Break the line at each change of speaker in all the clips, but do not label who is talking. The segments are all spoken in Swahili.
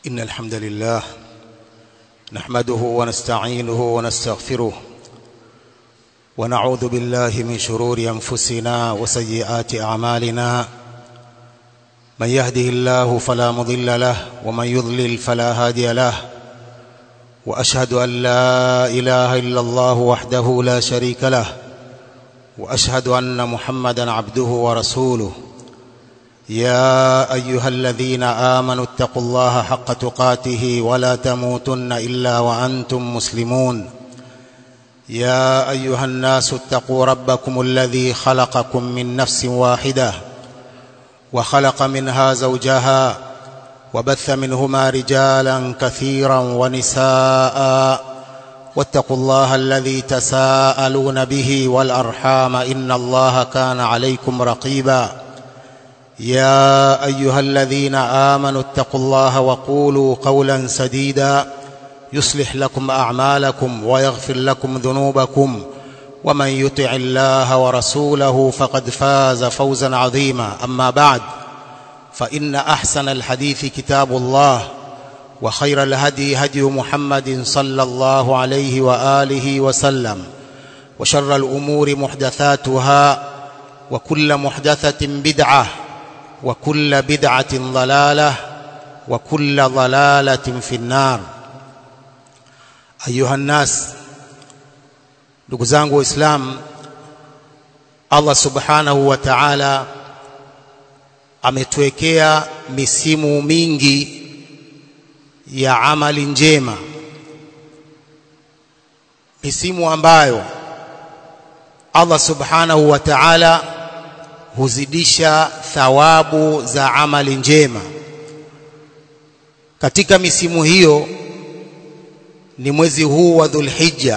إن الحمد لله نحمده ونستعينه ونستغفره ونعوذ بالله من شرور أنفسنا وسيئات أعمالنا من يهده الله فلا مضل له ومن يضلل فلا هادي له وأشهد أن لا إله إلا الله وحده لا شريك له وأشهد أن محمدا عبده ورسوله يا ايها الذين امنوا اتقوا الله حق تقاته ولا تموتن الا وانتم مسلمون يا ايها الناس اتقوا ربكم الذي خلقكم من نفس واحده وخلق منها زوجها وبث منهما رجالا كثيرا ونساء واتقوا الله الذي تساءلون به والارحام ان الله كان عليكم رقيبا يا ايها الذين امنوا اتقوا الله وقولوا قولا سديدا يصلح لكم اعمالكم ويغفر لكم ذنوبكم ومن يطع الله ورسوله فقد فاز فوزا عظيما اما بعد فان احسن الحديث كتاب الله وخير الهدي هدي محمد صلى الله عليه واله وسلم وشر الامور محدثاتها وكل محدثه بدعه وكل بدعة ضلالة وكل ضلالة في النار أيها الناس ndugu zangu waislamu Allah subhanahu wa ta'ala ametuwekea misimu mingi ya amali njema misimu ambayo Allah subhanahu wa ta'ala huzidisha thawabu za amali njema katika misimu hiyo ni mwezi huu wa Dhulhijja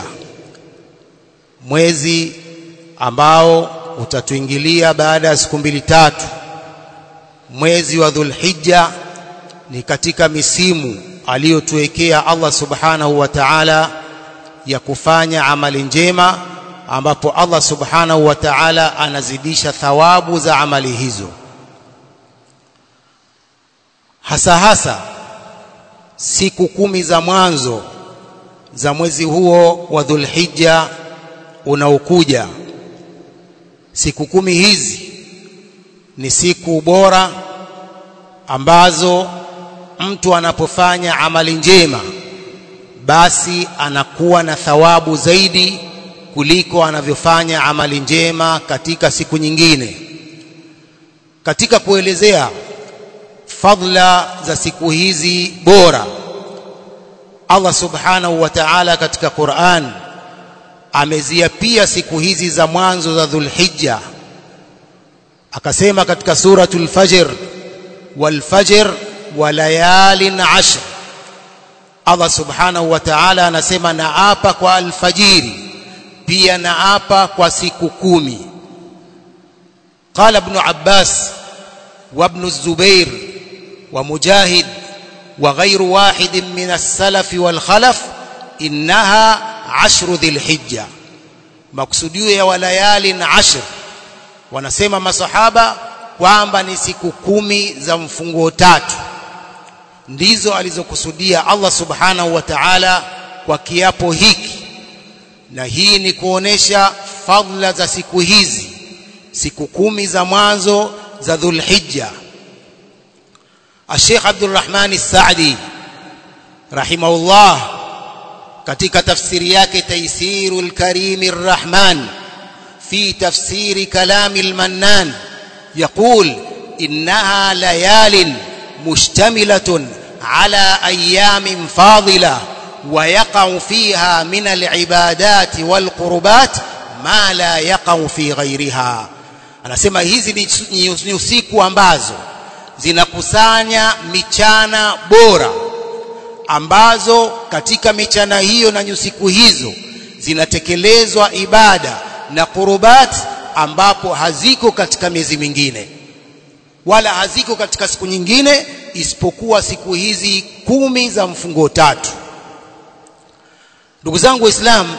mwezi ambao utatuingilia baada ya siku mbili tatu mwezi wa Dhulhijja ni katika misimu aliyotuwekea Allah subhanahu wa ta'ala ya kufanya amali njema ambapo Allah subhanahu wa ta'ala anazidisha thawabu za amali hizo hasa hasa siku kumi za mwanzo za mwezi huo wa Dhulhijja unaokuja siku kumi hizi ni siku bora ambazo mtu anapofanya amali njema basi anakuwa na thawabu zaidi kuliko anavyofanya amali njema katika siku nyingine katika kuelezea fadla za siku hizi bora Allah subhanahu wa ta'ala katika Qur'an ameziapia siku hizi za mwanzo za Dhulhijja akasema katika suratul Fajr wal fajr wa layalin ashr Allah subhanahu wa ta'ala anasema naapa kwa alfajiri pia naapa kwa siku kumi قال ابن عباس وابن الزبير ومجاهد وغير واحد من السلف والخلف إنها عشر ذي الحجة مقصوديو يا وليال عشر wanasema masahaba kwamba ni siku kumi za mfungo tatu ndizo alizokusudia Allah subhanahu wa ta'ala kwa kiapo hiki na hii ni kuonesha fadla za siku hizi siku kumi za mwanzo za Dhulhijja Sheikh Abdul Rahman As-Sa'di rahimahullah katika tafsiri yake Taysirul Karim Ar-Rahman fi tafsiri kalam al-Mannan يقول إنها ليال مشتملة على أيام فاضلة ويقع فيها من العبادات والقربات ما لا يقع في غيرها anasema hizi ni usiku ambazo zinakusanya michana bora ambazo katika michana hiyo na nyusiku hizo zinatekelezwa ibada na qurubat ambapo haziko katika miezi mingine wala haziko katika siku nyingine isipokuwa siku hizi kumi za mfungo tatu ndugu zangu waislamu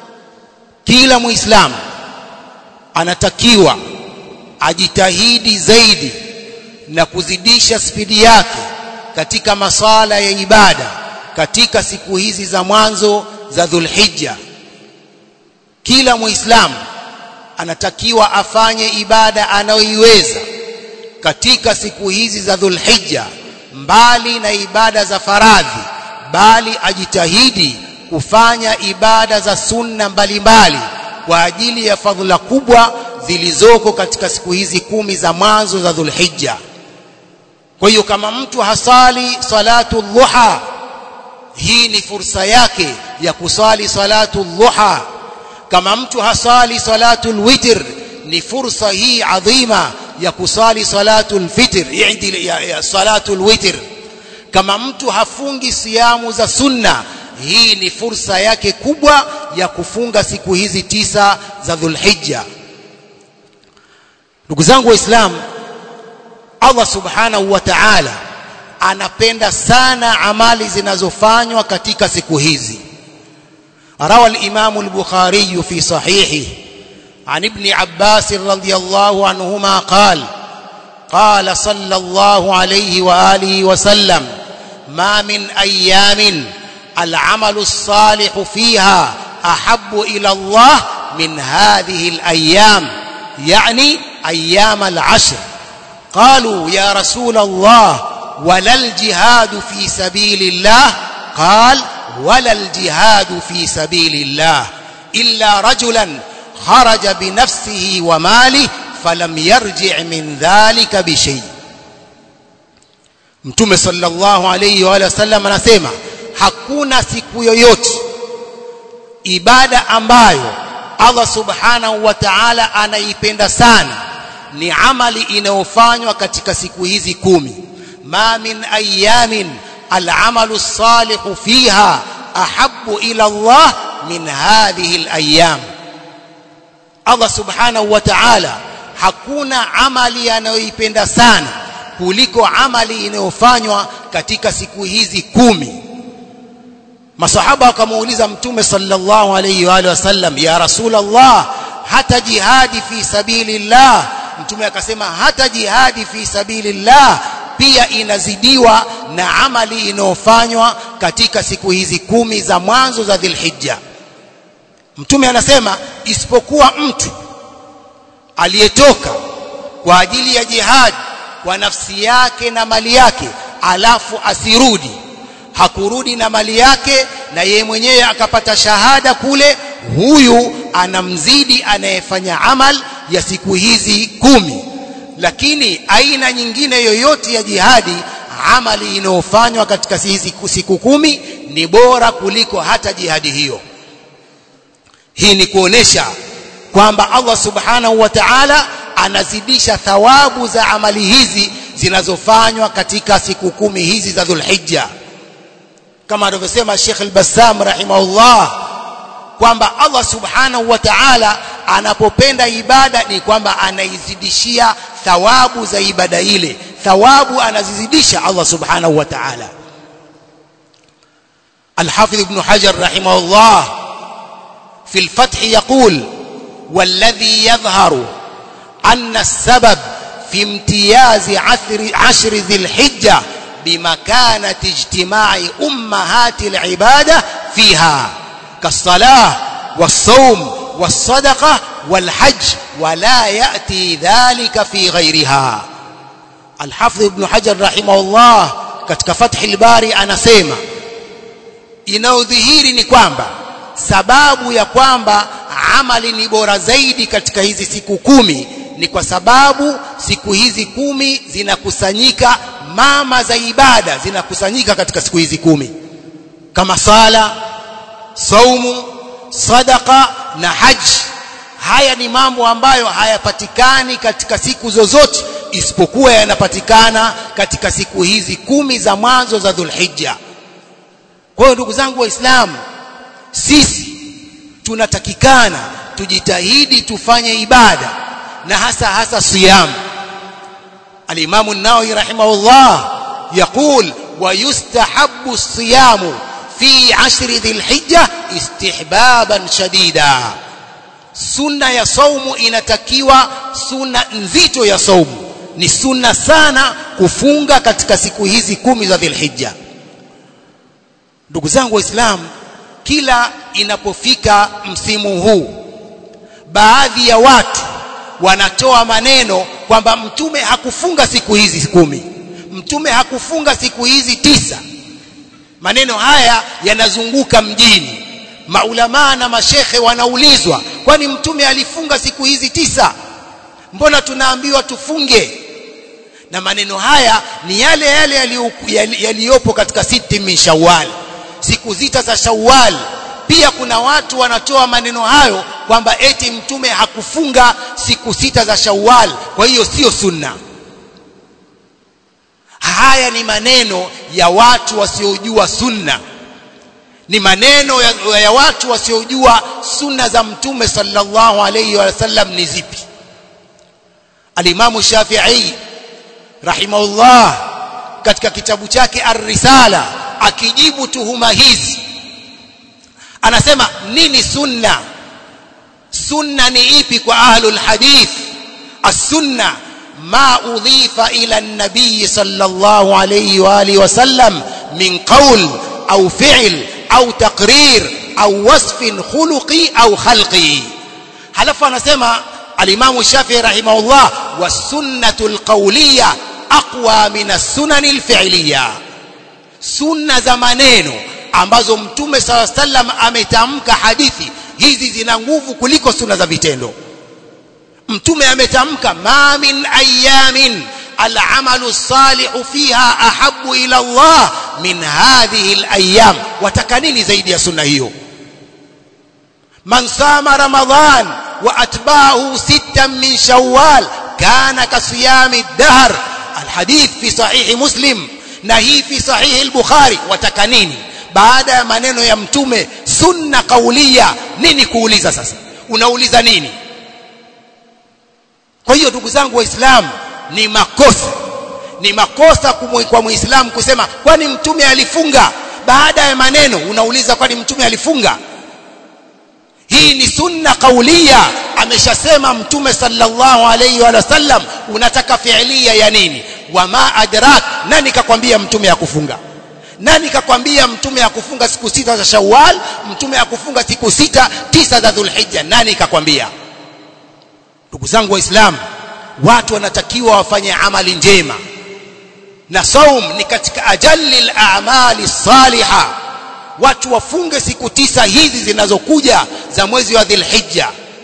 kila muislamu anatakiwa ajitahidi zaidi na kuzidisha spidi yake katika masala ya ibada katika siku hizi za mwanzo za Dhulhijja kila muislamu anatakiwa afanye ibada anayoiweza katika siku hizi za Dhulhijja mbali na ibada za faradhi bali ajitahidi kufanya ibada za sunna mbalimbali kwa ajili ya fadhila kubwa zilizoko katika siku hizi kumi za mwanzo za Dhulhijja kwa hiyo kama mtu hasali salatu dhuha hii ni fursa yake ya kusali salatu dhuha kama mtu hasali salatu witr ni fursa hii adhima ya kusali salatu fitr ya, ya salatu witr kama mtu hafungi siamu za sunna hii ni fursa yake kubwa ya kufunga siku hizi tisa za Dhulhijja ndugu zangu waislamu Allah subhanahu wa ta'ala anapenda sana amali zinazofanywa katika siku hizi روى الإمام البخاري في صحيحه عن ابن عباس رضي الله عنهما قال قال صلى الله عليه وآله وسلم ما من أيام العمل الصالح فيها أحب إلى الله من هذه الأيام يعني أيام العشر قالوا يا رسول الله ولا الجهاد في سبيل الله قال ولا الجهاد في سبيل الله إلا رجلا خرج بنفسه وماله فلم يرجع من ذلك بشيء Mtume sallallahu alayhi wa sallam anasema hakuna siku yoyote ibada ambayo Allah subhanahu wa ta'ala anaipenda sana ni amali inayofanywa katika siku hizi kumi ma min ayamin العمل الصالح فيها أحب إلى الله من هذه الأيام الله سبحانه وتعالى hakuna amali anayoipenda sana kuliko amali inayofanywa katika siku hizi kumi masahaba wakamuuliza mtume sallallahu alayhi wa alihi wasallam ya rasulullah hata jihadi fi sabilillah mtume akasema hata jihadi fi sabilillah pia inazidiwa na amali inayofanywa katika siku hizi kumi za mwanzo za Dhulhijja. Mtume anasema isipokuwa mtu aliyetoka kwa ajili ya jihad kwa nafsi yake na mali yake alafu asirudi hakurudi na mali yake na yeye mwenyewe akapata shahada kule huyu anamzidi anayefanya amal ya siku hizi kumi lakini aina nyingine yoyote ya jihadi amali inayofanywa katika hizi siku kumi ni bora kuliko hata jihadi hiyo hii ni kuonesha kwamba Allah subhanahu wa ta'ala anazidisha thawabu za amali hizi zinazofanywa katika siku kumi hizi za Dhulhijja kama alivyosema Sheikh Al-Bassam rahimahullah kwamba Allah subhanahu wa ta'ala anapopenda ibada ni kwamba anaizidishia thawabu za ibada ile thawabu anazizidisha Allah subhanahu wa ta'ala الحافظ ابن حجر رحمه الله في الفتح يقول والذي يظهر أن السبب في امتياز عشر, عشر ذي الحجة بمكانة اجتماع أمهات العبادة فيها كالصلاة والصوم والصدقة والحج ولا يأتي ذلك في غيرها الحافظ ابن حجر رحمه الله katika fathi al-bari anasema inaodhihiri ni kwamba sababu ya kwamba amali ni bora zaidi katika hizi siku kumi ni kwa sababu siku hizi kumi zinakusanyika mama za ibada zinakusanyika katika siku hizi kumi kama sala saumu sadaka na haji haya ni mambo ambayo hayapatikani katika siku zozote isipokuwa yanapatikana katika siku hizi kumi za mwanzo za Dhulhijja kwa hiyo ndugu zangu waislamu sisi tunatakikana tujitahidi tufanye ibada na hasa hasa siyam al-Imam an-Nawawi rahimahullah يقول ويستحب الصيام في عشر ذي الحجة استحبابا شديدا sunna ya saumu inatakiwa sunna nzito ya saumu ni sunna sana kufunga katika siku hizi kumi za Dhulhijja ndugu zangu waislamu kila inapofika msimu huu baadhi ya watu wanatoa maneno kwamba mtume hakufunga siku hizi kumi mtume hakufunga siku hizi tisa maneno haya yanazunguka mjini maulamaa na mashekhe wanaulizwa kwani mtume alifunga siku hizi tisa mbona tunaambiwa tufunge na maneno haya ni yale yale yaliyopo katika siti min shawwal siku zita za shawwal pia kuna watu wanatoa maneno hayo kwamba eti mtume hakufunga siku sita za shawwal kwa hiyo sio sunna haya ni maneno ya watu wasiojua sunna ni maneno ya, ya watu wasiojua sunna za mtume sallallahu alayhi wasallam ni zipi alimamu shafi'i rahimahullah katika kitabu chake ar-risala akijibu tuhuma hizi anasema nini sunna sunna ni ipi kwa ahlul hadith as-sunna ma udhifa ila an-nabiy sallallahu alayhi wa alihi wasallam min qawl au fi'l au taqrir au wasfin khuluqi au khalqi halafu anasema al-imam Shafi'i rahimahullah was-sunnatu al-qawliyya aqwa min as-sunan al-fi'liyya sunna za maneno ambazo mtume sala sallam ametamka hadithi hizi zina nguvu kuliko sunna za vitendo mtume ametamka ma min ayamin العمل الصالح فيها أحب إلى الله من هذه الأيام وتكنيني زيد يا سنة هيو من صام رمضان وأتباعه ستا من شوال كان كصيام الدهر الحديث في صحيح مسلم نهي في صحيح البخاري وتكنيني baada ya maneno ya mtume sunna kaulia nini kuuliza sasa unauliza nini kwa hiyo ndugu zangu waislamu ni makosa ni makosa kwa muislamu kusema kwani mtume alifunga baada ya maneno unauliza kwani mtume alifunga hii ni sunna kaulia ameshasema mtume sallallahu alayhi wa sallam unataka fiilia ya nini wama adrak nani kakwambia mtume akufunga nani kakwambia mtume akufunga siku sita za Shawwal mtume akufunga siku sita tisa za Dhulhijja nani kakwambia ndugu zangu waislamu watu wanatakiwa wafanye amali njema na saum ni katika ajalli al-a'mali salihah watu wafunge siku tisa hizi zinazokuja za mwezi wa Dhulhijja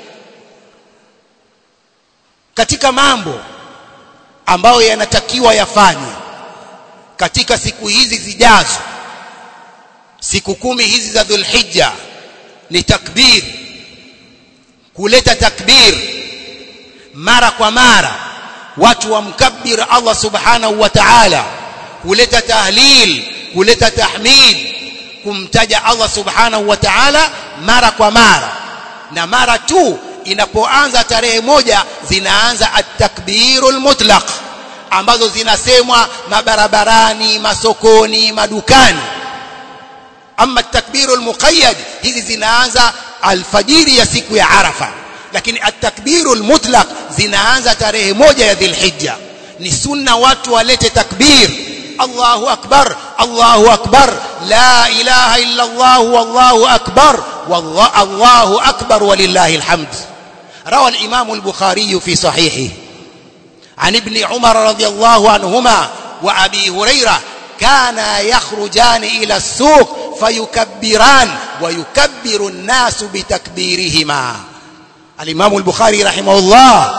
katika mambo ambayo yanatakiwa yafanywe katika siku hizi zijazo siku kumi hizi za Dhulhijja ni takbir kuleta takbir mara kwa mara watu wamkabbir Allah subhanahu wa ta'ala kuleta tahlil kuleta tahmid kumtaja Allah subhanahu wa ta'ala mara kwa mara na mara tu inapoanza tarehe moja zinaanza at-takbirul mutlaq ambazo zinasemwa mabarabarani masokoni madukani ama at-takbirul muqayyad hizi zinaanza alfajiri ya siku ya Arafa lakini at-takbirul mutlaq zinaanza tarehe moja ya Dhulhijja ni sunna watu walete takbir Allahu akbar Allahu akbar la ilaha illa Allah wallahu akbar والله الله أكبر ولله الحمد روى الإمام البخاري في صحيحه عن ابن عمر رضي الله عنهما وأبي هريرة كانا يخرجان إلى السوق فيكبران ويكبر الناس بتكبيرهما الإمام البخاري رحمه الله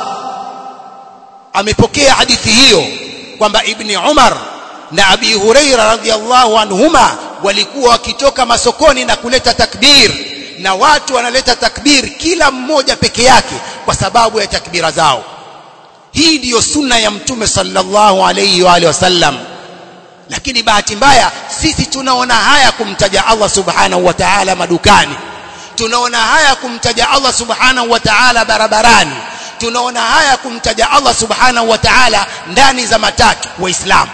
amepokea hadithi hiyo kwamba ibni Umar na Abi Huraira radhiallahu anhuma walikuwa wakitoka masokoni na kuleta takbir na watu wanaleta takbir kila mmoja peke yake kwa sababu ya takbira zao hii ndiyo sunna ya mtume sallallahu alayhi wa alihi wasallam lakini bahati mbaya sisi tunaona haya kumtaja Allah subhanahu wa ta'ala madukani tunaona haya kumtaja Allah subhanahu wa ta'ala barabarani tunaona haya kumtaja Allah subhanahu wa ta'ala ndani za matatu waislamu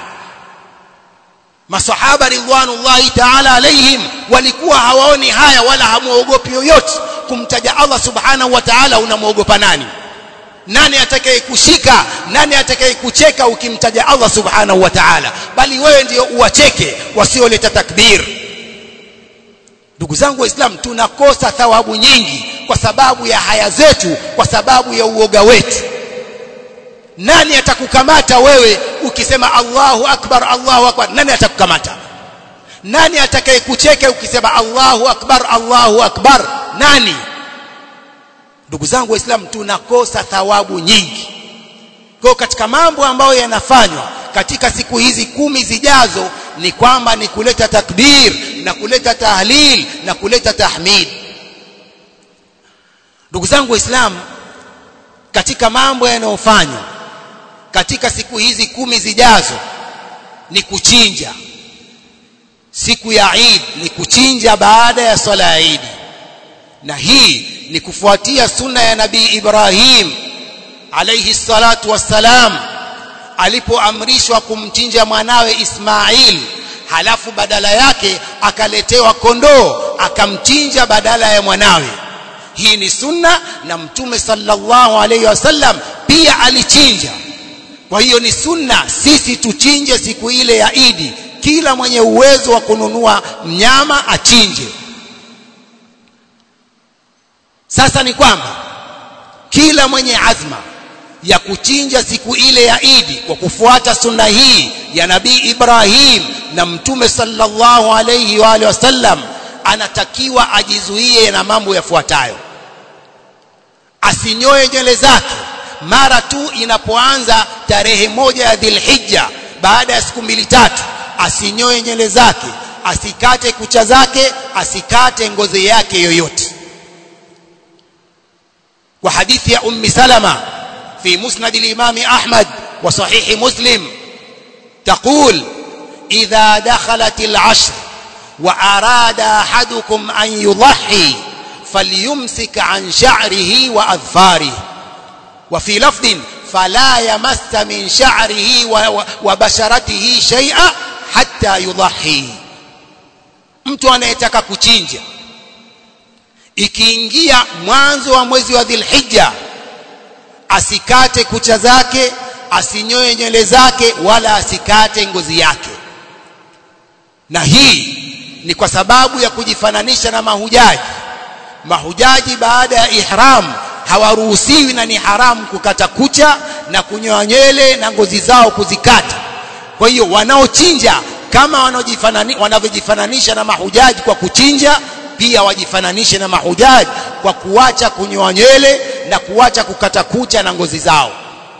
masahaba ridwanullahi ta'ala alaihim walikuwa hawaoni haya wala hamuogopi yoyote kumtaja Allah subhanahu wa ta'ala unamwogopa nani nani atakayekushika nani atakayekucheka ukimtaja Allah subhanahu wa ta'ala bali wewe ndio uwacheke wasioleta takbir ndugu zangu waislamu tunakosa thawabu nyingi kwa sababu ya haya zetu kwa sababu ya uoga wetu nani atakukamata wewe ukisema Allahu akbar Allahu akbar nani atakukamata nani atakayekucheka ukisema Allahu akbar Allahu akbar nani ndugu zangu waislamu tunakosa thawabu nyingi kwa katika mambo ambayo yanafanywa katika siku hizi kumi zijazo ni kwamba ni kuleta takbir na kuleta tahlil na kuleta tahmid ndugu zangu waislamu katika mambo yanayofanywa katika siku hizi kumi zijazo ni kuchinja siku ya Eid ni kuchinja baada ya swala ya Eid na hii ni kufuatia sunna ya nabii Ibrahim alayhi salatu wassalam alipoamrishwa kumchinja mwanawe Ismail halafu badala yake akaletewa kondoo akamchinja badala ya mwanawe hii ni sunna na mtume sallallahu alayhi wasallam pia alichinja kwa hiyo ni sunna sisi tuchinje siku ile ya Idi kila mwenye uwezo wa kununua mnyama achinje sasa ni kwamba kila mwenye azma ya kuchinja siku ile ya Idi kwa kufuata sunna hii ya Nabii Ibrahim na Mtume sallallahu alayhi wa alihi wasallam anatakiwa ajizuie na mambo yafuatayo asinyoe nywele zake mara tu inapoanza tarehe moja ya Dhulhijja baada ya siku mbili tatu asinyoe nywele zake asikate kucha zake asikate ngozi yake yoyote وحديث يا أم سلمة في مسند الإمام أحمد وصحيح مسلم تقول إذا دخلت العشر وأراد أحدكم أن يضحي فليمسك عن شعره وأظفاره وفي لفظ فلا يمس من شعره وبشرته شيئا حتى يضحي mtu anayetaka kuchinja ikiingia mwanzo wa mwezi wa Dhulhijja asikate kucha zake asinyoe nywele zake wala asikate ngozi yake na hii ni kwa sababu ya kujifananisha na mahujaji mahujaji baada ya ihram hawaruhusiwi na ni haramu kukata kucha na kunyoa nywele na ngozi zao kuzikata kwa hiyo wanaochinja kama wanavyojifananisha na mahujaji kwa kuchinja pia wajifananishe na mahujaji kwa kuacha kunyoa nywele na kuacha kukata kucha na ngozi zao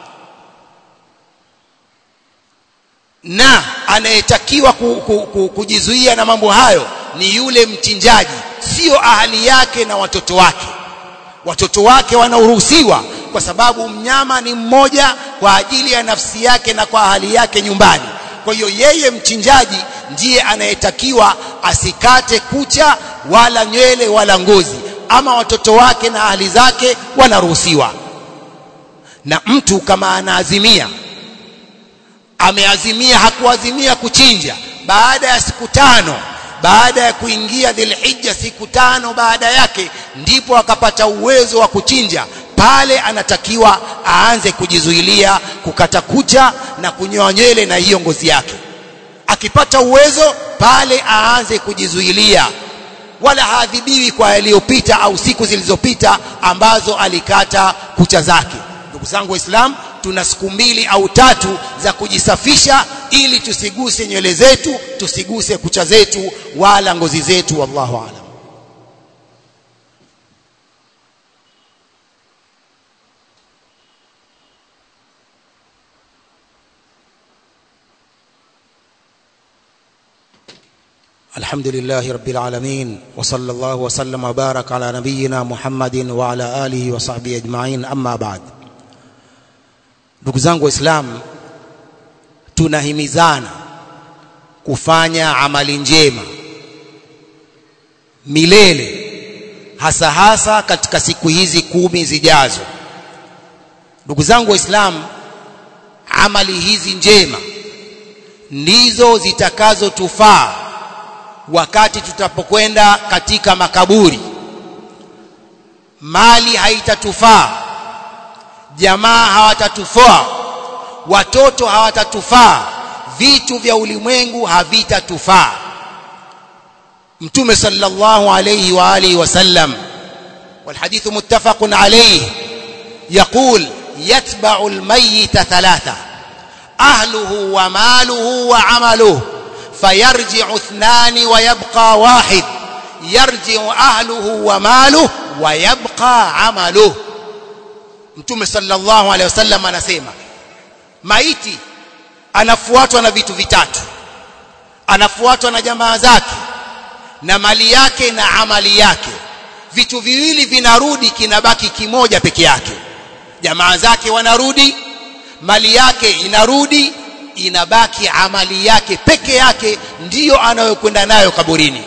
na anayetakiwa ku, ku, ku, kujizuia na mambo hayo ni yule mchinjaji sio ahali yake na watoto wake watoto wake wanaruhusiwa kwa sababu mnyama ni mmoja kwa ajili ya nafsi yake na kwa ahali yake nyumbani kwa hiyo yeye mchinjaji ndiye anayetakiwa asikate kucha wala nywele wala ngozi ama watoto wake na ahli zake wanaruhusiwa na mtu kama anaazimia ameazimia hakuazimia kuchinja baada ya siku tano baada ya kuingia dhilhijja siku tano baada yake ndipo akapata uwezo wa kuchinja pale anatakiwa aanze kujizuilia kukata kucha na kunyoa nywele na hiyo ngozi yake akipata uwezo pale aanze kujizuilia wala haadhibiwi kwa yaliyopita au siku zilizopita ambazo alikata kucha zake ndugu zangu waislamu tuna siku mbili au tatu za kujisafisha ili tusiguse nywele zetu tusiguse kucha zetu wala ngozi zetu wallahu aalam الحمد لله رب العالمين وصلى الله وسلم وبارك على نبينا محمد وعلى آله وصحبه أجمعين أما بعد ndugu zangu waislamu tunahimizana kufanya amali njema milele hasa hasa katika siku hizi kumi zijazo ndugu zangu waislamu amali hizi njema ndizo zitakazotufaa wakati tutapokwenda katika makaburi mali haitatufaa jamaa hawatatufaa watoto hawatatufaa vitu vya ulimwengu havitatufaa mtume sallallahu alayhi wa alihi wasallam والحديث متفق عليه يقول يتبع الميت ثلاثة أهله وماله وعمله فيرجع اثنان ويبقى واحد يرجع أهله وماله ويبقى عمله mtume sallallahu alaihi wasallam anasema maiti anafuatwa na vitu vitatu anafuatwa na jamaa zake na mali yake na amali yake vitu viwili vinarudi kinabaki kimoja peke yake jamaa zake wanarudi mali yake inarudi inabaki amali yake peke yake ndiyo anayokwenda nayo kaburini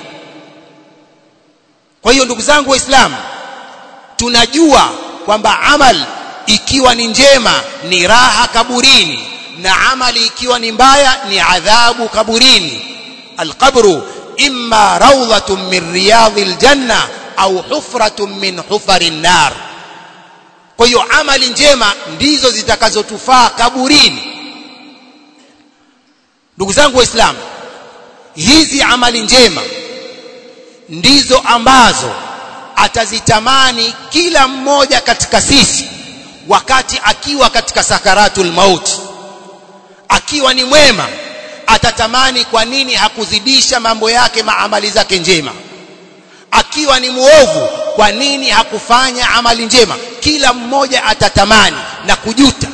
kwa hiyo ndugu zangu waislamu tunajua kwamba amal ikiwa ni njema ni raha kaburini na amali ikiwa ni mbaya ni adhabu kaburini alqabru imma rawdatun min riyadhil janna au hufratun min hufari nar kwa hiyo amali njema ndizo zitakazotufaa kaburini ndugu zangu waislamu hizi amali njema ndizo ambazo atazitamani kila mmoja katika sisi wakati akiwa katika sakaratul maut akiwa ni mwema atatamani kwa nini hakuzidisha mambo yake maamali zake njema akiwa ni muovu kwa nini hakufanya amali njema kila mmoja atatamani na kujuta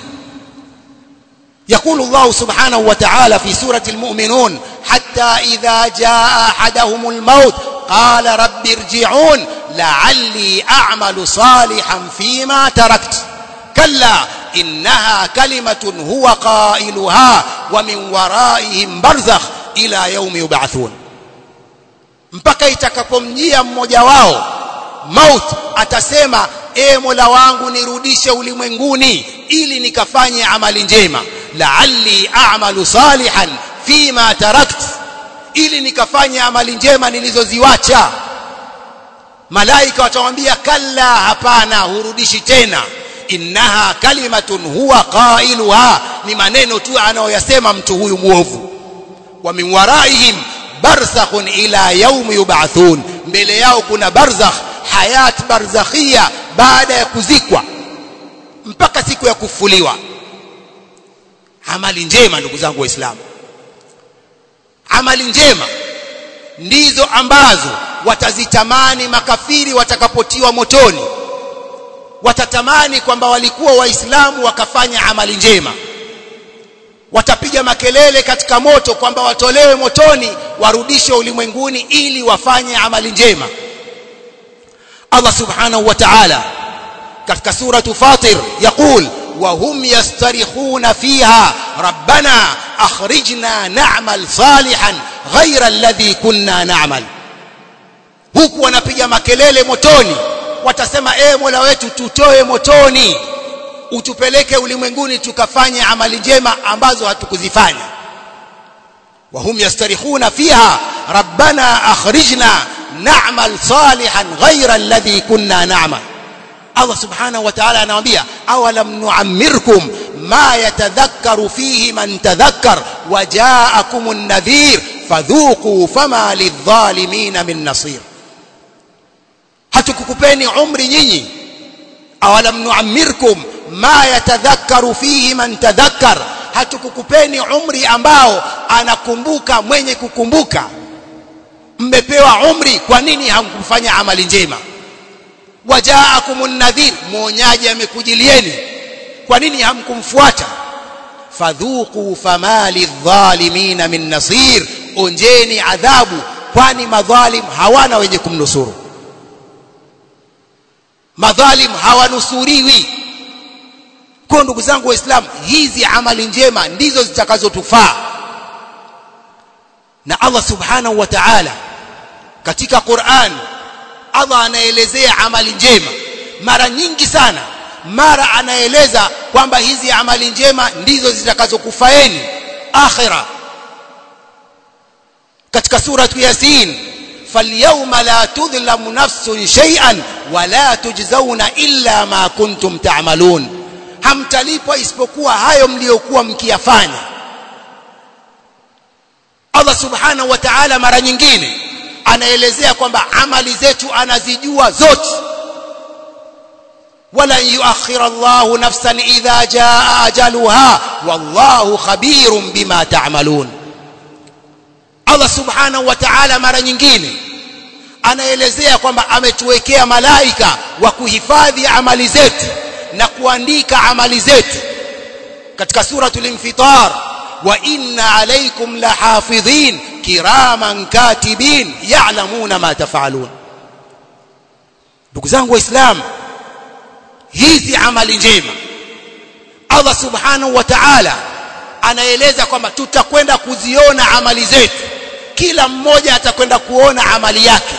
يقول الله سبحانه وتعالى في سورة المؤمنون حتى إذا جاء أحدهم الموت قال رب ارجعون لعلي أعمل صالحا فيما تركت كلا إنها كلمة هو قائلها ومن ورائهم برزخ إلى يوم يبعثون mpaka itakapomjia mmoja wao maut atasema e mola wangu nirudishe ulimwenguni ili nikafanye amali njema la'alli a'malu salihan fima tarakt ili nikafanye amali njema nilizoziwacha malaika watamwambia kalla hapana hurudishi tena innaha kalimatun huwa qailuha ni maneno tu anayoyasema mtu huyu muovu wa min waraihim barzakhun ila yaum yub'athun mbele yao kuna barzakh hayat barzakhia baada ya kuzikwa mpaka siku ya kufuliwa amali njema ndugu zangu waislamu amali njema ndizo ambazo watazitamani makafiri watakapotiwa motoni watatamani kwamba walikuwa waislamu wakafanya amali njema watapiga makelele katika moto kwamba watolewe motoni warudishwe ulimwenguni ili wafanye amali njema Allah subhanahu wa ta'ala katika suratu Fatir yaqul وهم يسترخون فيها ربنا أخرجنا نعمل صالحا غير الذي كنا نعمل huku wanapiga makelele motoni watasema ee mola wetu tutoe motoni utupeleke ulimwenguni tukafanye amali njema ambazo hatukuzifanya wahum yastarikhuna fiha rabbana akhrijna na'mal salihan ghayra alladhi kunna na'mal Allah subhanahu wa ta'ala anawaambia awalam nu'ammirkum ma yatadhakkaru fihi man tadhakkar wa ja'akumun nadhir fadhuqu fama lidh-dhalimin min nasir hatukukupeni umri nyinyi awalam nu'ammirkum ma yatadhakkaru fihi man tadhakkar hatukukupeni umri ambao anakumbuka mwenye kukumbuka mmepewa umri kwa nini hamkufanya amali njema wajaakumun nadhir mwonyaji amekujilieni kwa nini hamkumfuata fadhuqu fama lidh-dhalimin min nasir onjeni adhabu kwani madhalim hawana wenye kumnusuru madhalim hawanusuriwi kwa ndugu zangu waislamu hizi amali njema ndizo zitakazotufaa na Allah subhanahu wa ta'ala katika Qur'an Allah anaelezea amali njema mara nyingi sana mara anaeleza kwamba hizi amali njema ndizo zitakazokufaeni akhira katika suratu yasin falyawma la tudhlamu nafsun shay'an wa la tujzauna illa ma kuntum ta'malun hamtalipwa isipokuwa hayo mliokuwa mkiyafanya Allah subhanahu wa ta'ala mara nyingine anaelezea kwamba amali zetu anazijua zote wala yuakhir Allah nafsan idha jaa ajaluha wallahu khabirun bima ta'malun Allah subhanahu wa ta'ala mara nyingine anaelezea kwamba ametuwekea malaika wa kuhifadhi amali zetu na kuandika amali zetu katika suratul infitar wa inna alaykum lahafidhin kiraman katibin ya'lamuna ma taf'alun ndugu zangu waislamu hizi amali njema Allah subhanahu wa ta'ala anaeleza kwamba tutakwenda kuziona amali zetu kila mmoja atakwenda kuona amali yake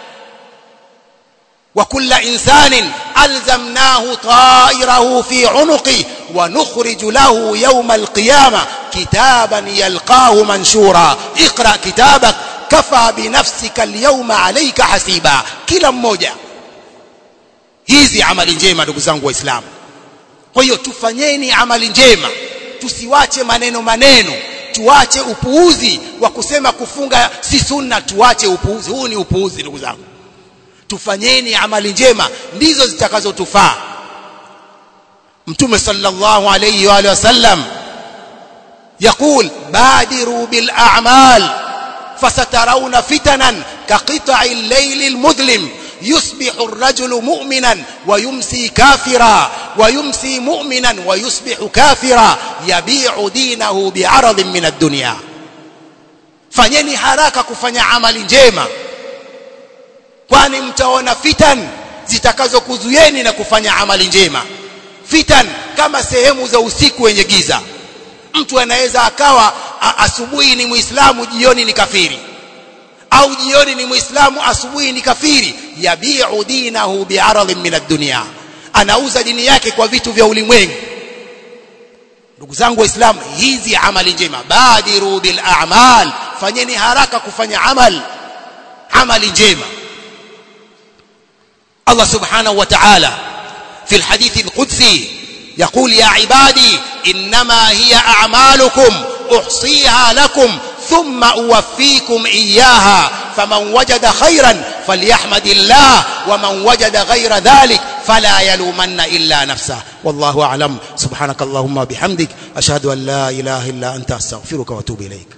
wa kulla insanin alzamnahu ta'irahu fi 'unuqi wa nukhriju lahu yawma al-qiyamah kitaban yalqahu manshura iqra kitabak kafa bi nafsika al-yawma 'alayka hasiba kila mmoja hizi amali njema ndugu zangu waislamu kwa hiyo tufanyeni amali njema tusiwache maneno maneno tuache upuuzi wa kusema kufunga si sunna tuache upuuzi huu ni upuuzi ndugu zangu tufanyeni amali njema ndizo zitakazotufaa mtume sallallahu alayhi wa alihi wasallam يقول بادروا بالأعمال فسترون فتنا كقطع الليل المظلم يصبح الرجل مؤمنا ويمسي كافرا ويمسي مؤمنا ويصبح كافرا يبيع دينه بعرض من الدنيا fanyeni haraka kufanya amali njema kwani mtaona fitan zitakazokuzuieni na kufanya amali njema fitan kama sehemu za usiku wenye giza mtu anaweza akawa asubuhi ni muislamu jioni ni kafiri au jioni ni muislamu asubuhi ni kafiri yabiu dinahu bi'aradhin min ad-dunya anauza dini yake kwa vitu vya ulimwengu ndugu zangu waislamu hizi amali njema badiru bil a'mal fanyeni haraka kufanya amal amali njema Allah subhanahu wa ta'ala في الحديث القدسي يقول يا عبادي إنما هي أعمالكم أحصيها لكم ثم أوفيكم إياها فمن وجد خيرا فليحمد الله ومن وجد غير ذلك فلا يلومن إلا نفسه والله أعلم سبحانك اللهم وبحمدك أشهد أن لا إله إلا أنت أستغفرك وأتوب إليك